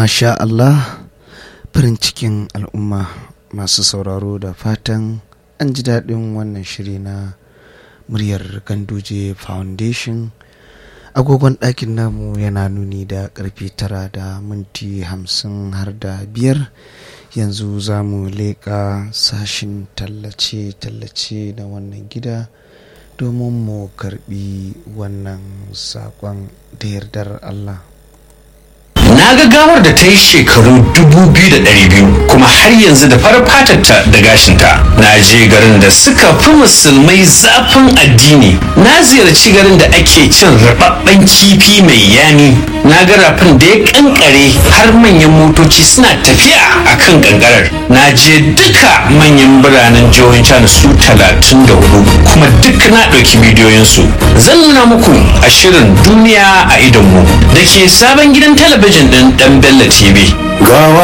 Masha Allah farin cikin al'umma masu sauraro da fatan an ji daɗin wannan shiri na muryar ganduje foundation agogon ɗakin namu yana nuni da ƙarfe tara da minti hamsin har da biyar yanzu za mu leƙa sashin tallace-tallace na wannan gida domin mu karɓi wannan saƙon da yardar Allah. na ga gawar da ta yi shekaru 2,200 kuma har yanzu da farar fatarta da gashinta na je garin da suka fi musulmai zafin addini na ziyarci garin da ake cin rababben kifi mai yami na ga rafin da ya kankare har manyan motoci suna tafiya a kan kankarar na je duka manyan biranen jihohin china su 34 kuma duk na ɗauki bidiyoyinsu zan nuna muku a shirin duniya a idonmu da ke sabon gidan talabijin ɗin ɗan Bello TV. gawa